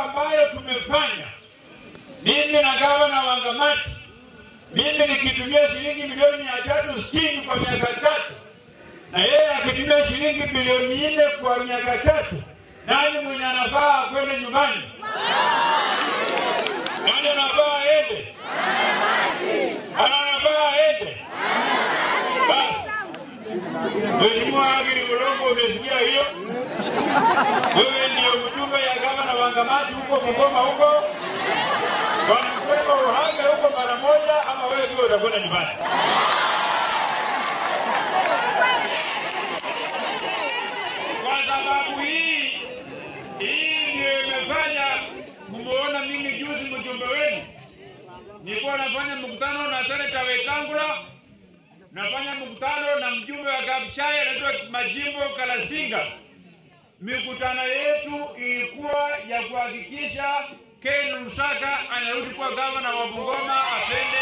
ambayo tumefanya mimi na gavana Wangamati, mimi nikitumia shilingi milioni mia tatu sitini kwa miaka tatu na yeye akitumia shilingi bilioni nne kwa miaka tatu, nani mwenye anafaa kwenda nyumbani? Nani anafaa aende? Nani anafaa aende? Basi Mheshimiwa Agiri Mulongo, umesikia hiyo? Wewe ndio mjumbe ya gavana Wangamati huko Bungoma huko, wanakwenda uhame huko mara moja, ama wewe pia utakwenda nyumbani? Kwa sababu hii hii ndio imefanya kumuona mimi juzi mjumbe wenu, nilikuwa nafanya mkutano na seneta Wetangula, nafanya mkutano na mjumbe wa Kabuchai anaitwa Majimbo Kalasinga. Mikutano yetu ilikuwa ya kuhakikisha Ken Lusaka anarudi kuwa gavana wa Bungoma, apende